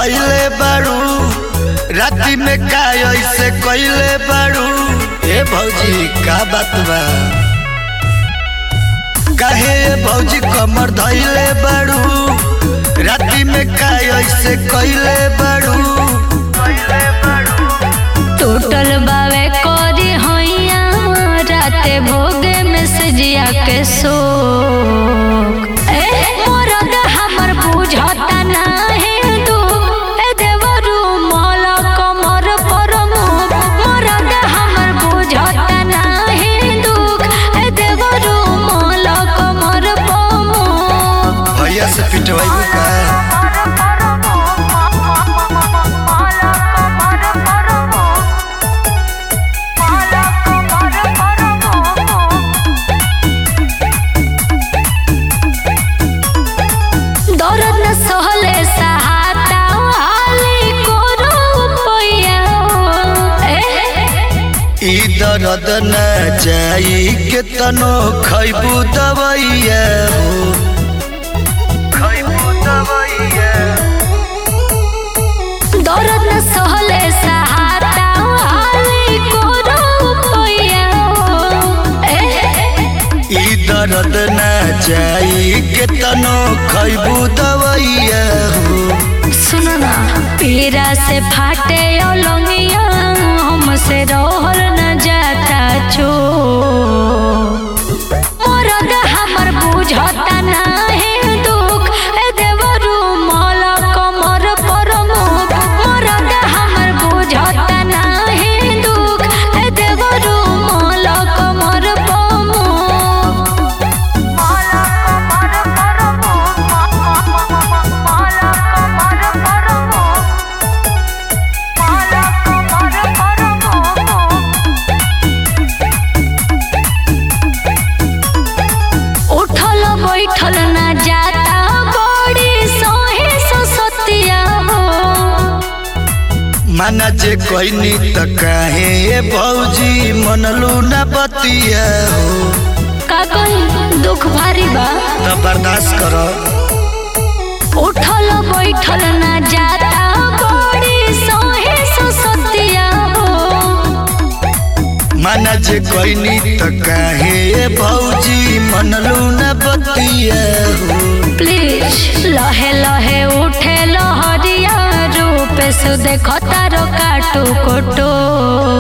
धैले बाड़ू राति में का ऐसे कैले बाड़ू ए भौजी का बात बा काहे ए भौजी कमर धैले बाड़ू राति में का ऐसे कैले बाड़ू टूटल बावे कोरी होइया राते भोगे में सजिया के शोक ए मोरद हमर बुझता नाही दुख ए देवरू मोल कमर पर मुख मोरद हमर बुझता नाही दुख ए देवरू मोल कमर पर मुख भैया से पिटवाई का दर्द न सहले सहाता हाली कोरो पैया ए ई दर्द न जाई के तनो खैबू दवाइया हो खैबू दवाइया दर्द न सहले सहाता हाली कोरो पैया ए ई दर्द न जाई के तनो खैबू दवाइया हो सुनो ना पीरा से फाटे ओलंगिया हमसे रहल न जाता छो मोरद हमर बुझता नाही दुख ए देवरू मोल कमर पर मुख मोरद हमर बुझता नाही दुख ए देवरू मोल कमर पर मुख उठल बैठल ना जाता बड़ी सोहे ससतिया हो माना जे कहनी त काहे ए भौजी मनलू न बतिया हो का कही दुख भारी बा त बर्दाश्त कर उठल बैठल ना जाता बड़ी सोहे ससतिया हो माना जे कहनी त काहे ए भौजी मनलू न बतिया हो प्लीज लहे लहे उठे लहरिया रूप से देखो तारो काटू कोटो